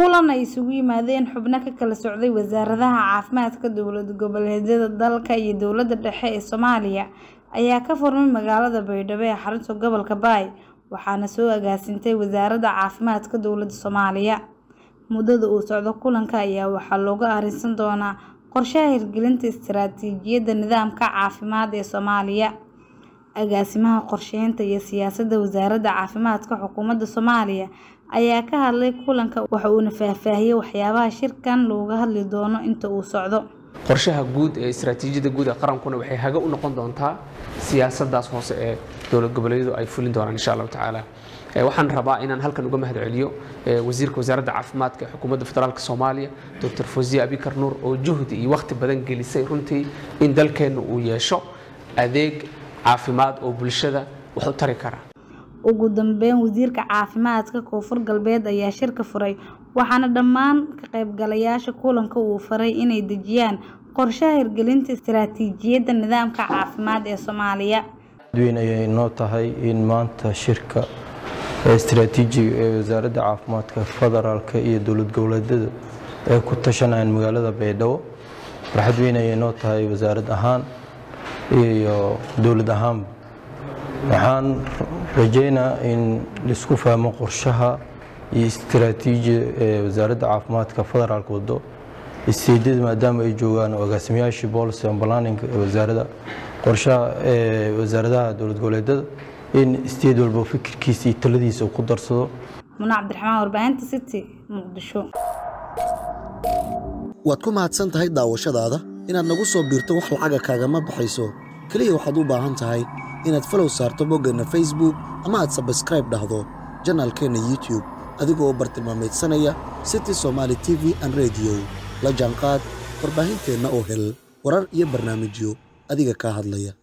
kulan ay isugu yimaadeen xubno ka kala socday wasaaradaha caafimaadka dowlad goboleedyada dalka iyo dowladda dhexe ee soomaaliya ayaa ka furmay magaalada baydhabo ee xarunta gobolka baay waxaana soo agaasintay wasaaradda caafimaadka dowladda soomaaliya muddada uu socdo kulanka ayaa waxaa looga arrinsan doonaa qorshaha hirgelinta istiraatiijiyadda nidaamka caafimaad ee soomaaliya agaasimaha qorsheynta iyo siyaasadda wasaaradda caafimaadka xukuumadda soomaaliya ayaa ka hadlay kulanka waxa uuna faahfaahiyey waxyaabaha shirkan looga hadli doono inta uu socdo qorshaha guud ee istaraatiijiyadda guud ee qarankuna waxay haga u noqon doontaa siyaasaddaas hoose ee dowlad goboleedyadu ay fulin doonaan insha allahu tacaala waxaan rabaa inaan halkan uga mahad celiyo wasiirka wasaaradda caafimaadka ee xukuumadda federaalk soomaaliya doctor fawziya abikar nuur oo juhdi iyo wakhti badan gelisay runtii in dalkeenna uu yeesho adeeg caafimaad oo bulshada wax u tari kara ugu dambeyn wasiirka caafimaadka koonfur galbeed ayaa shirka furay waxaana dhammaan ka qaybgalayaasha kulanka uu faray inay dejiyaan qorshaha hirgelinta istiraatiijiyadda nidaamka caafimaad ee soomaaliya weyn ayay noo tahay in maanta shirka istiraatiijiga ee wasaaradda caafimaadka federaalka iyo dowlad goboleedyada ay ku tashanayaan magaalada baydhabo farxad weyn ayay noo tahay wasaarad ahaan iyo dowlad ahaanba waxaan rajeynaa in laisku fahmo qorshaha iyo istiraatiijiya ee wasaaradda caafimaadka federaalka wado isteedyada maadaama ay joogaan oo agaasimayaashii policy and planning ee wasaaradda qorshaha ee wasaaradaha dowlad goboleedyada in isteed walba fikirkiisa iyo taladiisa uu ku darsado muna cabdiraxmaan warbaahinta city muqdisho waad ku mahadsan tahay daawashadaada inaad nagu soo biirto wax lacaga kaagama baxayso keliya waxaad u baahan tahay inaad falow saarto boggeenna facebook ama aad sabskraib dhahdo janaalkeenna youtube adigoo u bartilmaamaydsanaya city somaali t v an rediyo la jaanqaad warbaahinteenna oo hel warar iyo barnaamijyo adiga kaa hadlaya